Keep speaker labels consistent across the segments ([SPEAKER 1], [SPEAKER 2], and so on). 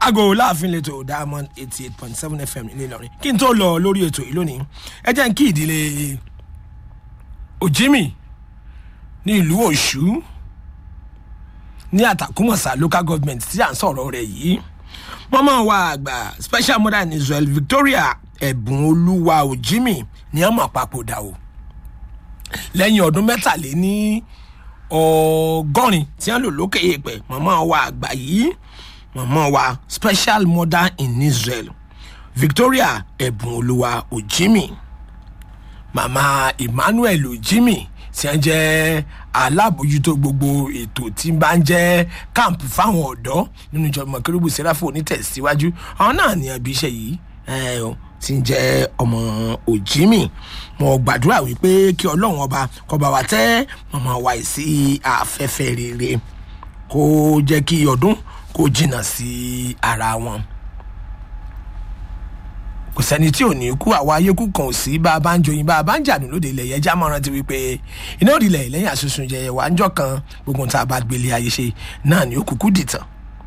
[SPEAKER 1] aago láàfin lẹ́tọ̀ diamond eighty eight point seven fm ní ìlọrin kí n tó lọ lórí ètò yìí lónìí ẹ jẹ́ n kí ìdílé òjìmì ní ìlú ọ̀ṣù ní àtàkùmọ̀sá local government tí à ń sọ̀rọ̀ rẹ̀ yìí mọ́mọ́ wa àgbà special mother in israel victoria ẹ̀bùn olúwa òjìmì ní ọmọ papòdà o lẹ́yìn ọdún mẹ́tàléní ọgọ́rin tí wọ́n lò lókè èèpẹ̀ mọ́mọ́ wa àgbà yìí mọ̀mọ́ wa special mother in israel victoria ẹ̀bùn olúwa ojimi mama emmanuel ojimi tí wọ́n jẹ́ alábòjútó gbogbo ètò tí ń bá ń jẹ́ camp fáwọn ọ̀dọ́ nínú ìjọba kérúbù sẹ́ráfò onítẹ̀síwájú àwọn náà ní ẹbí iṣẹ́ yìí tí ń jẹ́ ọmọ ojimi mo gbàdúrà wípé kí ọlọ́run ọba kọba wa tẹ́ mọ̀mọ́ wa sí afẹ́fẹ́ rere kó jẹ́ kí ọdún kó jìnnà sí ara wọn kò sẹ́ni tí ò ní kú àwa ayékú kan ò sí bá a bá ń joyin bá a bá ń jàdùn lóde ilẹ̀ yẹn já mọ́ran ti wípé iná òdìlẹ̀ lẹ́yìn àsunsun jẹyẹ wà ń jọ kan gbogbo tá a bá gbélé ayé ṣe náà ni ó kúkú dìtàn.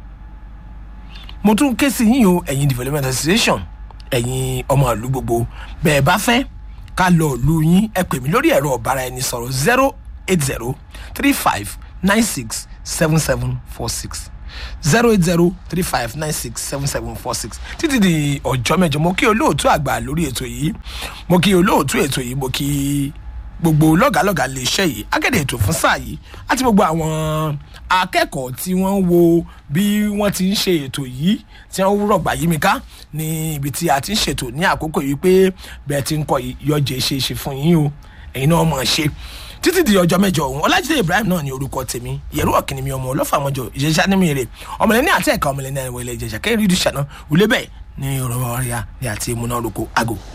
[SPEAKER 1] mo tún ké sí yín o ẹ̀yin development association ẹ̀yin ọmọ ìlú gbogbo bẹ́ẹ̀ bá fẹ́ ká lọ ìlú yín ẹ pè mí lórí ẹ̀rọ ọ̀bára ẹni sọ̀rọ̀ zero eight zero three five nine six seven seven four six zero eight zero three five nine six seven seven four six títí di ọjọ́ mẹ́jọ mo kí olóòtú àgbà lórí ètò yìí mo kí olóòtú ètò yìí mo kí gbogbo lọ́gàlọ́gà lè ṣe yìí akéde ètò fún sáà yìí àti gbogbo àwọn akẹ́kọ̀ọ́ tí wọ́n ń wo bí wọ́n ti ń ṣe ètò yìí tí wọ́n rọ̀gbà yí mi ká ní ibi tí a ti ń ṣètò ní àkókò yìí pé bẹ́ẹ̀ ti ń kọ́ yọjẹ́ ṣe é ṣe fún yín o ẹ̀yin náà mọ̀ ṣe títí di ọjọ́ mẹ́jọ ọ̀hún ọlájídé ibrahim náà ní orúkọ tèmi yẹ̀rú ọ̀kìnrin mi ọmọ ọlọ́fàmọ́jọ ìjẹsà ní mi rè ọmọlẹ́ni àti ẹ̀ka ọmọlẹ́ni ẹ̀wẹ̀lẹ̀ ìjẹsà kẹ́rin ìdúṣà náà wùlé bẹ́ẹ̀ ní ọ̀rọ̀ ọ̀rẹ́à ní àti ìmúná orúkọ àgò